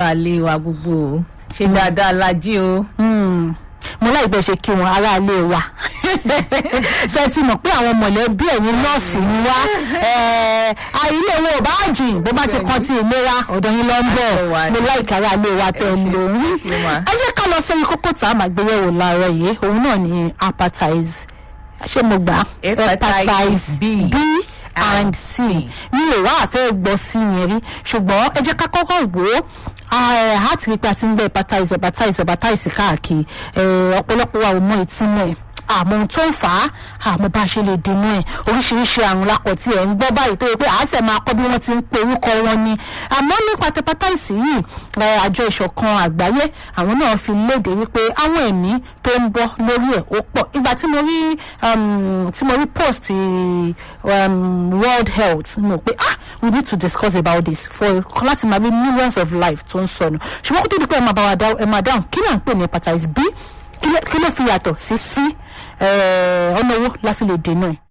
aráalé wa gbogbo o ṣe dáadáa la jí o. Hmm. mo láì bẹ́ẹ̀ ṣe kí wọn aráalé wa ṣe ti mọ̀ pé àwọn mọ̀lẹ́bí ẹ̀yin nọ́ọ̀sì ni wá Eh, àìlè wo ò bá jìn bó bá ti kan ti ìlera ọ̀dọ̀ yín lọ ń bọ̀ Ẹ wà ní. mo láì káráalé wa tẹ̀ ń lò ó. ṣe mà. ẹ jẹ́ ká lọ sórí kókó tá a máa gbé yẹ̀wò láàárọ̀ yìí òun náà ni hepatitis ṣé mo gbà á? Hepatitis B B and C mi ò wá àfẹ́ gbọ́ sí yẹn rí ṣùgbọ́n ẹ jẹ́ ká kọ́kọ́ wò ó a ti rí pé a ti ń gbé hepatitis hepatitis hepatitis káàkiri Eh, ọ̀pọ̀lọpọ̀ wa ò mọ ìtumọ̀ ẹ̀ àmọ́ ohun tó ń fà á àmọ́ bá a ṣe lè dènà ẹ̀ oríṣiríṣi àrùn lakọ̀ tí ẹ̀ ń gbọ́ báyìí tó yẹ pé àásẹ̀ máa kọ́ bí wọ́n ti ń pe orúkọ wọn ni àmọ́ nípa hepatitis yìí eh, àjọ ìṣọ̀kan àgbáyé àwọn náà fi léde wípé àwọn ẹ̀mí tó ń bọ́ lórí ẹ̀ ó pọ̀ ìgbà tí mo rí um, tí mo rí post um, world health mo pé ah we need to discuss about this for láti máa rí millions of life tó ń sọnù ṣùgbọ́n kó tó di pé ẹ máa bá wa dá ẹ máa dáhùn kí náà ń pè ní hepatitis B kí ló- kí ló fi yàtọ̀ sí C Eh, ọ̀nà owó la fi lè dènà ẹ̀.